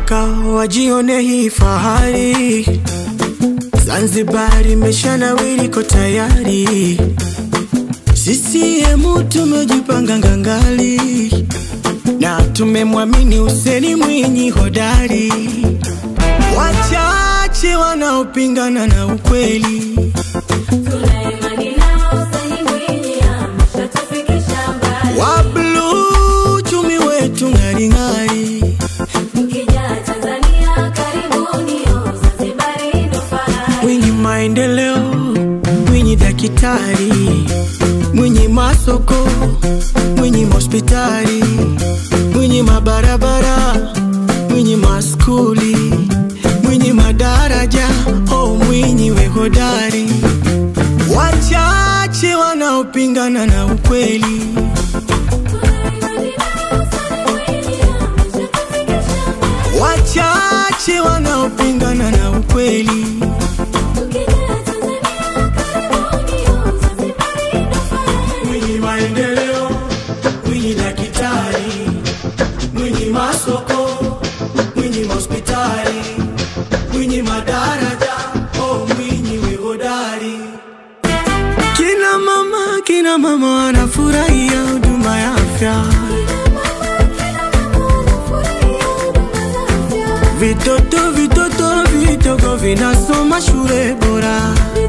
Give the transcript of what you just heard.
Nataka wajione hii fahari, Zanzibar imeshanawiri, ko tayari. CCM tumejipanga ngangali na tumemwamini Hussein Mwinyi hodari. Wachache wanaopingana na ukweli Tuna imani nao, Hussein Mwinyi ameshatufikisha mbali. wa bluu, uchumi wetu ng'aring'ari. Mkija Tanzania karibuni, oh, Zanzibari ndo fahari. Mwinyi maendeleo, Mwinyi daktari, Mwinyi masoko, Mwinyi hospitali, Mwinyi mabarabara, Mwinyi maskuli, Mwinyi madaraja, oh Mwinyi we hodari. Wachache wanaopingana na ukweli Tuna imani nao, Hussein Mwinyi ameshatufikisha mbali. wachache wanaopingana na ukweli Mkija Tanzania karibuni, oh, Zanzibari ndo fahari. Mwinyi maendeleo, Mwinyi daktari, Mwinyi masoko, Mwinyi hospitali, Mwinyi madaraja, oh Mwinyi we hodari. Kina mama, kina mama wanafurahia huduma ya afya, vitoto vitoto vidogo vinasoma shule bora.